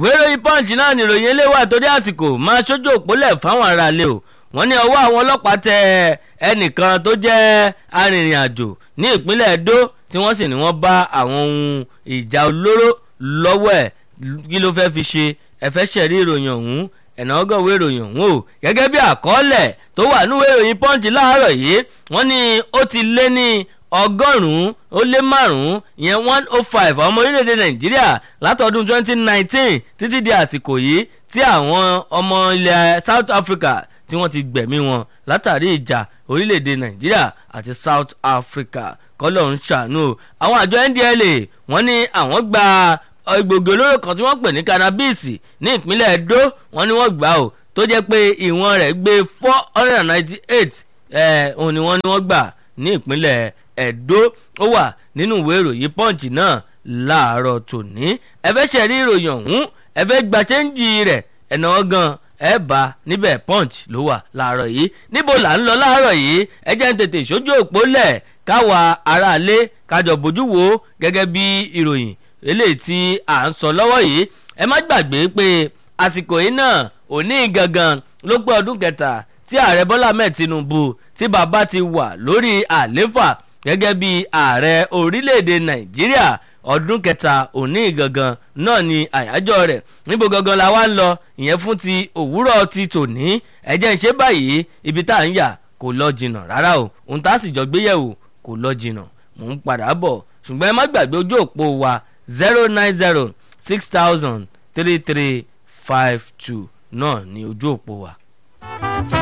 ìwé ìròyìn punch náà ni ìròyìn eléwà torí àsìkò máa ṣojú òpólẹ̀ fáwọn aráalé o wọ́n ní ọwọ́ àwọn ọlọ́pàá tẹ ẹnìkan tó jẹ́ arìnrìn-àjò ní ìpínlẹ̀ Edo tí wọ́n sì ní wọ́n bá àwọn ohun ìjà olóró lọ́wọ́ ẹ̀ kí ló fẹ́ fi ṣe ẹ̀fẹ́ ṣẹ̀rí ìròyìn ọ̀hún ẹ̀nà ọgọ́wé ìròyìn ọ̀hún o gẹ́gẹ́ bí àkọọ́lẹ̀ tó wà níwèé ìròyìn punch láàárọ̀ yìí wọ́n ní ó ti lé ní ọgọ́rùn-ún ó lé márùn-ún ìyẹn one oh five ọmọ orílẹ̀-èdè nàìjíríà látọdún twenty nineteen títí di àsìkò yìí tí àwọn ọmọ ilẹ̀ south africa tí wọ́n ti gbẹ̀mí wọn látàrí ìjà orílẹ̀-èdè nàìjíríà àti south africa kọ́lọ̀ ń ṣàánú o àwọn àjọ ndla wọ́n ní àwọn gba egbògi olóró kan tí wọ́n pè ní cannabis ní ìpínlẹ̀ edo wọ́n ní wọ́n gbà ó tó jẹ́ pé ìwọ̀n rẹ̀ gbé four hundred and ninety eight ẹ̀ òun ni wọ́n ní wọ́n gbà ní ìpínlẹ̀ ẹ̀dó ó wà nínú ìwé ìròyìn punch náà láàárọ̀ tòní ẹ fẹ́ ṣẹ̀rí ìròyìn ọ̀hún ẹ fẹ́ gba chẹ́ńjì rẹ̀ ẹ̀nà ọ̀gàn ẹ bá níbẹ̀ punch ló wà láàárọ̀ yìí níbo là ń lọ láàárọ̀ yìí ẹ jẹ́ ń tètè ìṣojú òpó lẹ̀ káwa aráalé kájọ bójú wo gẹ́gẹ́ bí ìròyìn eléyìí tí à ń sọ lọ́wọ́ yìí ẹ má gbàgbé pé àsìkò yìí náà òní gangan ló pé ọdún kẹta tí ààrẹ bọ́lá ahmed tinubu tí bàbá ti wà lórí àléfà gẹ́gẹ́ bí ààrẹ orílẹ̀-èdè nàìjíríà ọdún kẹta òní gangan náà ni àyájọ́ rẹ̀ níbo gangan la wá ń lọ ìyẹn fún ti òwúrọ̀ ti tòní ẹ̀jẹ̀ ń ṣe báyìí ibi tá à ń yà kò lọ jìnnà rárá o ohun tá a sì jọ gbéyẹ̀wò kò lọ jìnnà mò ń padà bọ̀ ṣùgbọ́n ẹ má gbàgbé ojú òpó wa zero nine zero six thousand three three five two náà ni ojú òpó wa.